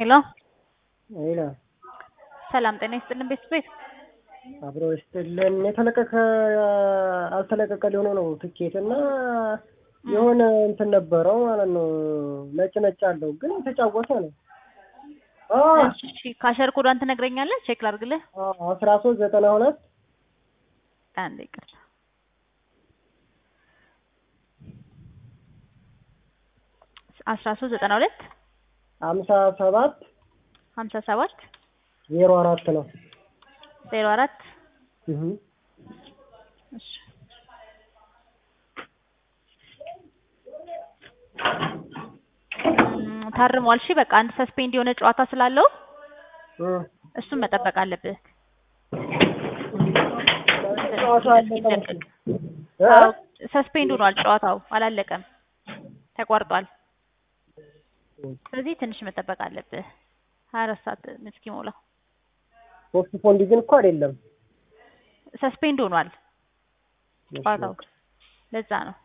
ሄሎ ሄሎ ሰላም ጤና ይስጥልን ቤተሰብ አብሮ ይስጥልን። የተለቀቀ አልተለቀቀ ሊሆነ ነው ትኬት እና የሆነ እንትን ነበረው ማለት ነው። ነጭ ነጭ አለው ግን የተጫወተ ነው። እሺ ካሸር ኮዷን ትነግረኛለህ? ቼክ ላድርግልህ። አስራ ሶስት ዘጠና ሁለት አንዴ ይቅርታ። አስራ ሶስት ዘጠና ሁለት ሀምሳ ሰባት ሀምሳ ሰባት ዜሮ አራት ነው። ዜሮ አራት እህ እሺ እም፣ ታርሟል። እሺ በቃ አንድ ሰስፔንድ የሆነ ጨዋታ ስላለው እ እሱን መጠበቅ አለብህ። ጨዋታ አለቀ። እ? አዎ ሰስፔንድ ሆኗል። ጨዋታው አላለቀም፣ ተቋርጧል። ስለዚህ ትንሽ መጠበቅ አለብህ። ሀያ አራት ሰዓት እስኪሞላ ፖስት ፖንድ ግን እኮ አይደለም። ሰስፔንድ ሆኗል ጨዋታው። ለዛ ነው